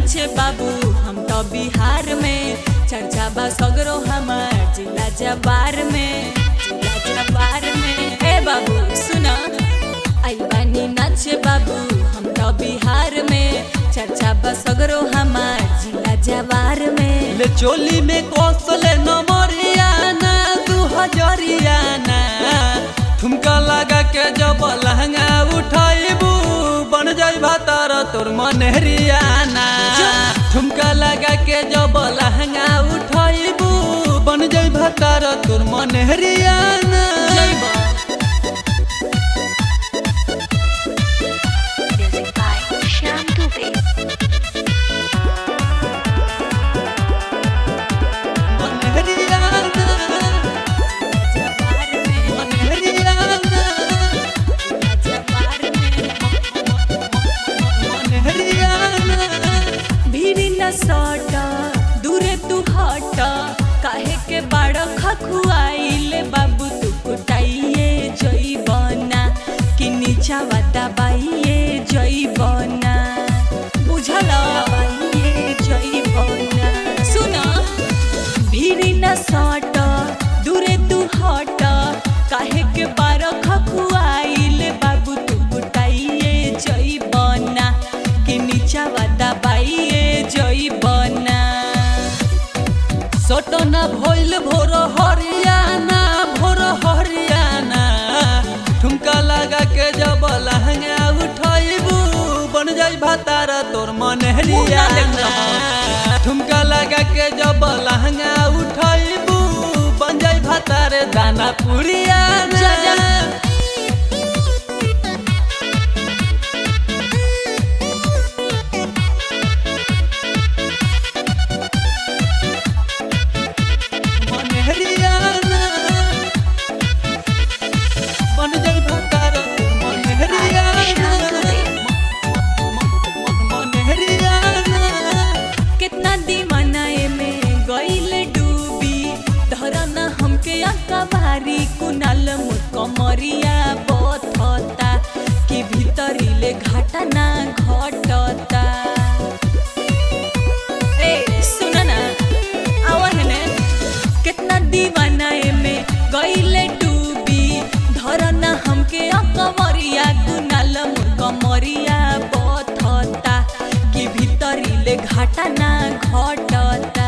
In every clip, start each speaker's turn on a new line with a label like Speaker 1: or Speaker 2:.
Speaker 1: नाचे बाबू हम तो बिहार में चर्चा बा सगरो हमार जिला जबार में जिला जबार में ए बाबू सुना आई बानी नाचे बाबू हम तो बिहार में चर्चा बा सगरो हमार जिला जबार में
Speaker 2: ले चोली में कौशले नमरियाना दू हजरियाना ठुमका लगा के जब लहंगा उठाइबू बन जाई भातार तोर मनहरियाना ठुमका लगा के जब लहंगा उठाइबू बन जाई भातार तोर मनहरियाना
Speaker 1: जइबा
Speaker 3: Music by Shyam Dubey.
Speaker 2: मनहरियाना
Speaker 1: जबार में
Speaker 2: मनहरियाना
Speaker 1: जबार में
Speaker 2: मनहरियाना
Speaker 1: भीड़ न सट दूरे तू हट काहे के बाड़ खखुआइले बाबू तू कुटाइए जइबना कि नीचा वाता बाइए जइबना बुझल बाइए जइबना सुन भीड़ न सट दूरे तू हट काहे के बाड़ खखुआइले बाबू तू कुटाइए जइबना कि नीचा वाता बाइए जइबना
Speaker 2: सटना भइल भोर हरियाना भोर हरियाना ठुमका लगा के जब लहंगा उठाइबू बन जाई भातारा तोर मनहरियाना ठुमका लगा के जब लहंगा उठाइबू बन जाई भातारे दाना पुरियाना
Speaker 1: जा, जा।
Speaker 2: मनहरियाना बन जाई भातारा तोर मनहरियाना मनहरियाना
Speaker 1: कितना दीवाना में गईल डूबी धरन हमके अकबारी कुनाल मुकमरिया बथता कि भीतरीले घाटा ना घटता ए सुन ना आवन ने कितना दीवाना में गईले डूबी धरना हमके अकमरिया कुनाल मुकमरिया बथता कि भीतरीले घाटा ना घटता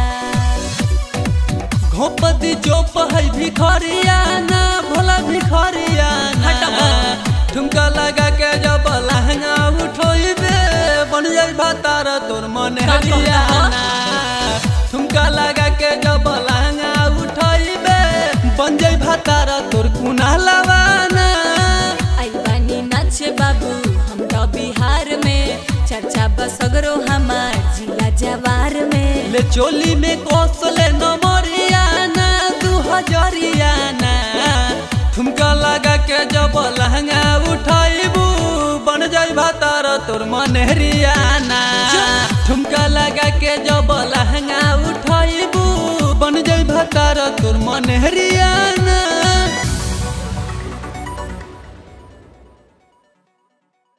Speaker 2: घोपदी चोप है भिखरियाना भोला भिखरियाना
Speaker 1: हटबा।
Speaker 2: ठुमका लगा के जब लहंगा उठोइबे बन जाई भातार तोर मन
Speaker 1: का कहला?
Speaker 2: हरियाना ठुमका लगा के जब लहंगा उठोइबे बन जाई भातार तोर कुना लवाना
Speaker 1: आई बानी नाचे बाबू हम तो बिहार में चर्चा बसगरो हमार जिला जवार में
Speaker 2: ले चोली में कौशले नमरियाना दू हजरियाना ठुमका लगा के जब लहंगा उठाइबू बन जाई भातार तोर मनहरियाना ठुमका लगा के जब लहंगा उठाइबू बन जाई भातार तोर मनहरियाना